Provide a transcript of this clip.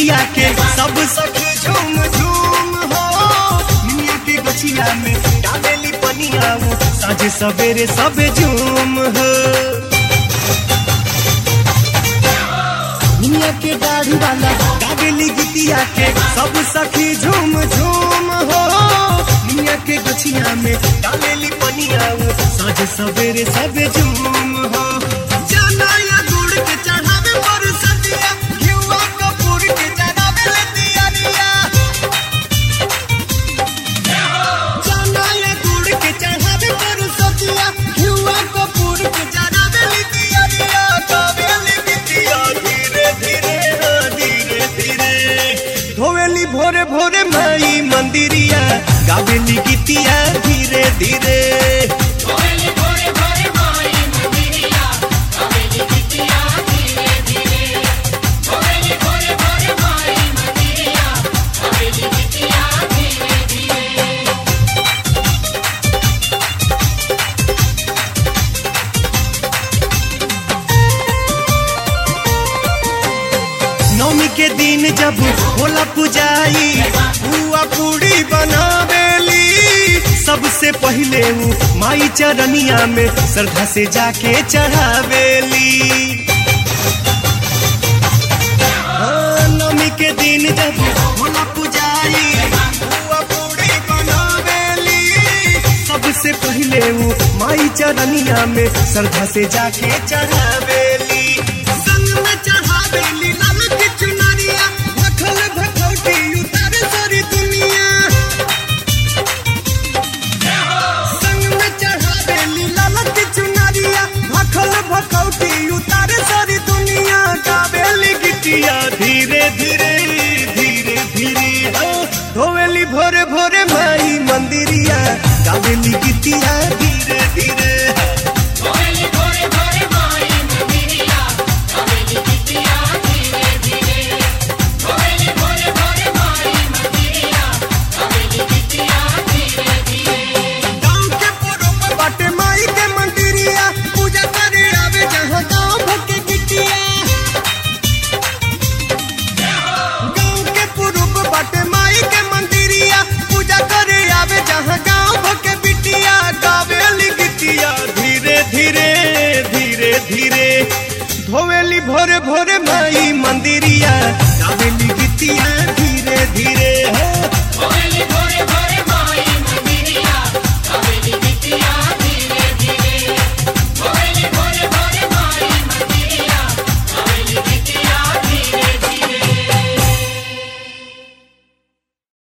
गीतिया के सब सखी झूम झूम हो दुनिया के गछिया में डालेली पनिया वो साझे सवेरे सब झूम हो दुनिया के दाढ़ी वाला डालेली गीतिया के सब सखी झूम झूम हो दुनिया के गछिया में डालेली पनिया वो साझे सवेरे सब झूम हो जाना या गुड़ के चढ़ावे पर सदिया घिउआ कपूर के चढ़ावे ले दियारिया जाना या गुड़ के चढ़ावे पर सदिया घिउआ कपूर के चढ़ावे ले दियारिया गावे ले बिटिया धीरे धीरे हाँ, धीरे धीरे धोवेली भोरे भोरे माई मंदिरिया गावेली गीतिया धीरे धीरे भोरे भोरे भोरे माई मंदिरिया हवेली बिटिया धीरे धीरे भोरे भोरे भोरे माई मंदिरिया हवेली बिटिया धीरे धीरे नौमी के दिन जब होला पुजाई बुआ पूड़ी बनावेली सबसे पहले ऊ माई चरनिया में श्रद्धा से जाके चढ़ावेली हाँ, नौमी के दिन जब होला पुजाई बुआ पूड़ी बनावेली सबसे पहले ऊ माई चरनिया में श्रद्धा से जाके चढ़ावेली संग में चढ़ावेली लाल की चुनरिया भखल भखौटी उतार सारी दुनिया संग में चढ़ावेली लाल की चुनरिया भखल भखौटी उतार सारी दुनिया गावेली गिटिया धीरे धीरे धीरे धीरे हो धोवेली भोरे भोरे माई मंदिरिया गावेली गिटिया धीरे धीरे